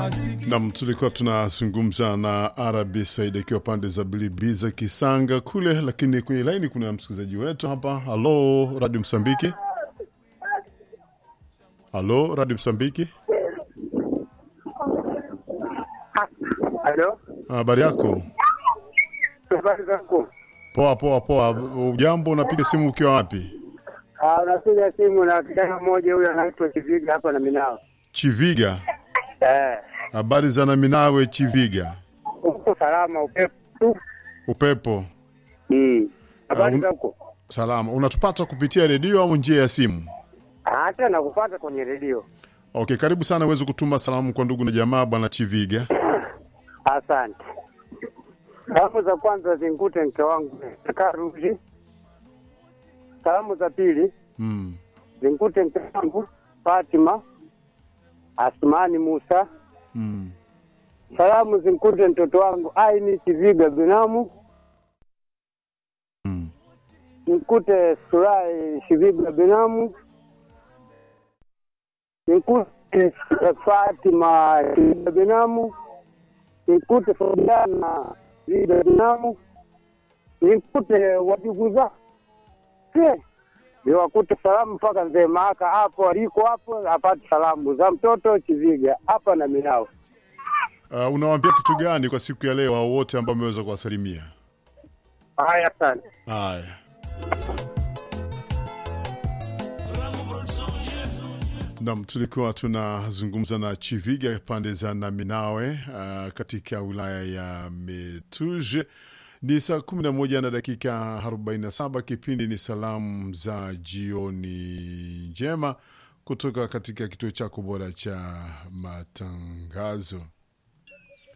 Nam, tulikuwa tunazungumza na Arabi Said akiwa pande za Bilibiza Kisanga kule, lakini kwenye laini kuna msikilizaji wetu hapa. Halo Radio Msambiki, halo Radio Msambiki, Halo, habari yako? habari zako? Poa poa poa. Ujambo, unapiga simu ukiwa wapi? Ah, Unapiga simu na kijana mmoja huyo anaitwa Kiviga hapa na Minao. Chiviga. Eh, Habari za Naminawe Chiviga. uko salama upepo tu? Upepo Mm. Habari un- zako? salama. Unatupata kupitia redio au njia ya simu? Hata nakupata kwenye redio. Okay, karibu sana uweze kutuma salamu kwa ndugu na jamaa bwana Chiviga. Asante. Salamu za kwanza zinkute mke wangu Karuji. Salamu za pili Mm. zinkute mke wangu Fatima Asmani Musa. Mm. Salamu zinkute mtoto wangu Aini Kiviga Binamu. Mm. Nikute Surai Shiviga Binamu. Nikute Fatima Shiviga Binamu. Nikute Fabiana Shiviga Binamu. Nikute wajugu zake niwakute salamu mpaka mzee Maaka hapo aliko hapo apate salamu za mtoto Chiviga hapa na Minao. Uh, unawaambia kitu gani kwa siku ya leo au wote ambao wameweza kuwasalimia? Haya, asante. Haya. Nam, tulikuwa tunazungumza na Chiviga pande za Naminawe uh, katika wilaya ya Metuje. Ni saa 11 na dakika 47. Kipindi ni salamu za jioni njema kutoka katika kituo chako bora cha matangazo.